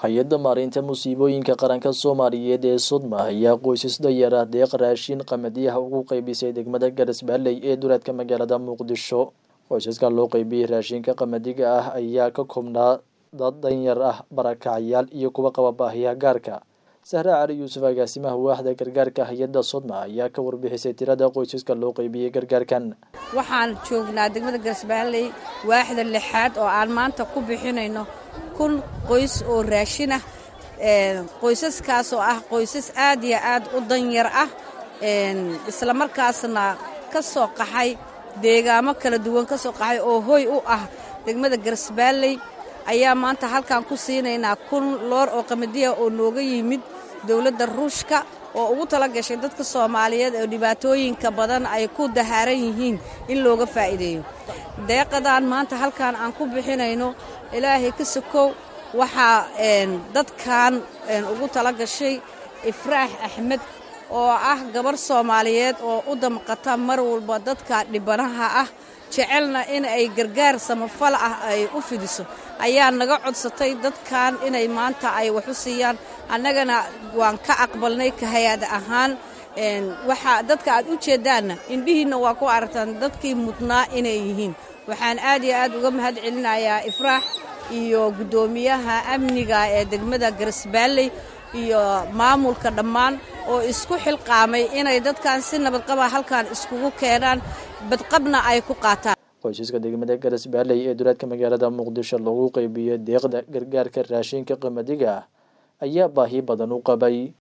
hay-adda maareynta musiibooyinka qaranka soomaaliyeed ee sodma ayaa qoysas danyar ah deeq raashin qamadiyaha ugu qeybisay degmada garas-baaley ee duleedka magaalada muqdisho qoysaska loo qeybiyey raashinka qamadiga ah ayaa ka koobnaa dad danyar ah barakacyaal iyo kuwa qaba baahiyaha gaarka sahre cali yuusuf agaasimaha waaxda gargaarka hay-adda sodma ayaa ka warbixisay tirada qoysaska loo qeybiyey gargaarkan waxaan joognaa degmada garas-baaley waaxda lixaad oo aan maanta ku bixinayno kun qoys oo raashin ah qoysaskaas oo ah qoysas aad iyo aad u danyar ah islamarkaasna ka soo qaxay deegaamo kala duwan ka soo qaxay oo hoy u ah degmada garas-baaley ayaa maanta halkan ku siinaynaa kun loor oo qamadiya oo nooga yimid dowladda ruushka oo ugu tala gashay dadka soomaaliyeed oo dhibaatooyinka badan ay ku dahaaran yihiin in looga faa'iideeyo deeqadan maanta halkan aan ku bixinayno ilaahay ka sokow waxaa dadkan ugu tala gashay ifraax axmed oo ah gabarh soomaaliyeed oo u damqata mar walba dadka dhibanaha ah jecelna in ay gargaar samafal ah ay u fidiso ayaa naga codsatay dadkan inay maanta ay wax u siiyaan annagana waan ka aqbalnay ka hay-ad ahaan waxaa dadka aad u jeeddaanna indhihiinna waa ku aragtaan dadkii mudnaa inay yihiin waxaan aad iyo aad uga mahad celinayaa ifraax iyo guddoomiyaha amniga ee degmada garas-baaley iyo maamulka dhammaan oo isku xilqaamay inay dadkan si nabadqaba halkan iskugu keenaan badqabna ay ku qaataan qoysaska degmada garas-baaley ee duleedka magaalada muqdisho lagu qeybiyo deeqda gargaarka raashinka qamadiga ayaa baahi badan u qabay